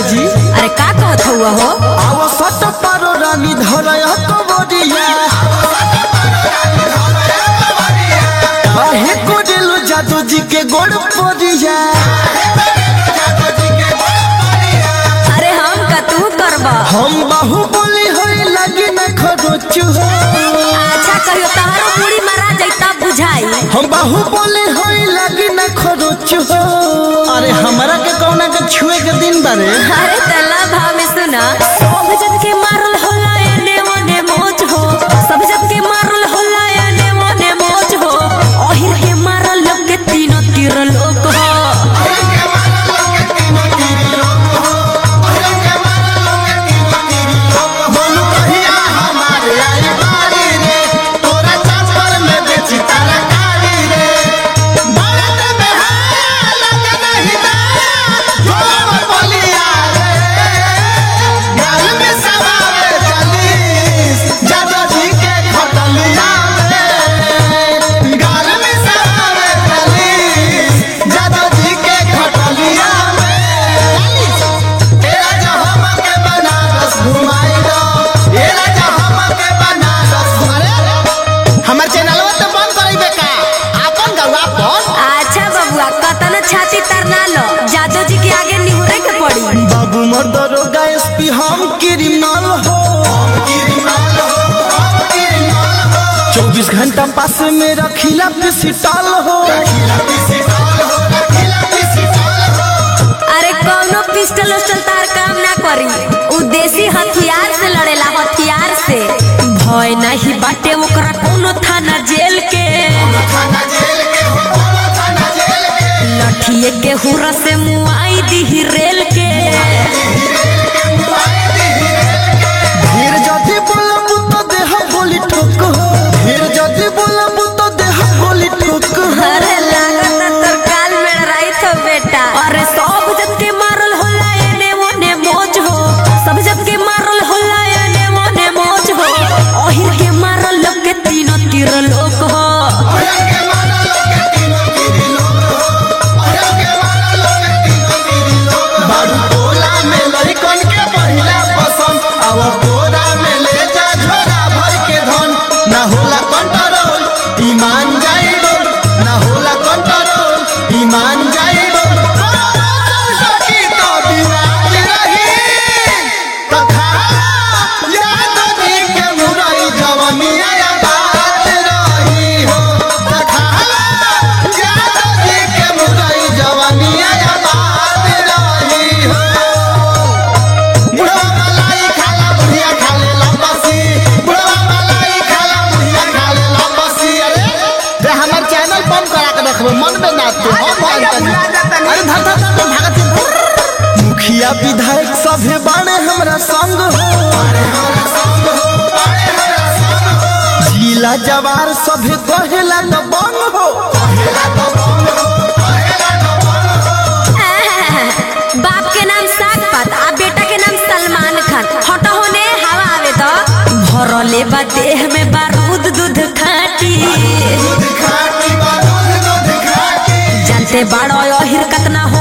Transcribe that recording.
जी अरे का कहत हुआ हो आव सट पारो रानी धरय कबरिया काहे कोडेलो जादू जी के गोड़ परिया अरे हम का तू करबा हम बाहुबली होई लगी न खरोचु हो अच्छा कहियो तहारो पूरी मारा जैता बुझाई हम बाहुबली होई लगी न खरोचु हो अरे हमरा के कौना के छुए के दिन बारे अरे तल्ला भाव में सुना सब जब के मारल होला एने ओने मोच हो सब जब के मारल होला एने ओने मोच हो ओहिर के मारल लोग के तीनों तीर लोग हो बोलू कहिया हमारे आई बारी रे तोरा चापर में बेची तरकारी रे भारत में है लगे नहीं ना जोर बलिया रे गाल में सवारे चलीस जादो जी के खटलिया रे गाल में सवारे चलीस जादो जी के खटलिया में ए राजा हमके बनारस घुमाई दो ए राजा हमके बनारस घुमाई हमर चैनलवा तो बंद करइबे का आपन गौवा पर अच्छा बबुआ कतन छाती तरना लो जादू जी के आगे निहुरे के पड़ी बाबू मोर दरोगा एसपी हम क्रिमिनल हो चौबीस घंटा पास में रखिला पिसिटल हो अरे कौनो पिस्टल उस्टल तार काम ना करी उ देसी हथियार से लड़ेला हथियार से भय नहीं बाटे ओकरा कोनो थाना जेल के लठिए के हुरा से मुआई दी रेल के फिर जदि बोलब तो देह गोली ठोक हो फिर जदि बोलब तो देह गोली ठोक हो अरे लागत तोर काल में राई तो बेटा अरे सब जब के मारल होला एने ओने मोज हो सब जब के मारल होला एने ओने मोज हो ओहिर के मारल लोग के तीनों तीर लोग हो बारू टोला में लड़कन के पहिला पसंद अब बोरा में ले जा झोरा भर के धन ना होला कंट्रोल ईमान जाई डोल ना होला कंट्रोल ईमान जाई डोल सकी तो बिराज रही तथा याद दी के मुरई जवनिया या बात रही हो तथा याद दी के मुरई जवनिया या बात रही हो बुढ़वा मलाई खाला बुढ़िया खाले लंबसी बुढ़वा मलाई खाला बुढ़िया खाले लंबसी अरे रे हमर चैनल बंद करा के रखबो मन में ना तू हम बंद कर अरे धर धर धर धर, भागत ही। मुखिया विधायक सभे बाणे हमरा संग हो जिला जवार सभे कहेला न बंग हो बाप के नाम साग पात आ बेटा के नाम सलमान खान हटो होने हवा आवे तो भरले बा देह में बारूद दूध खाटी जानते बाड़ो अहिर कतना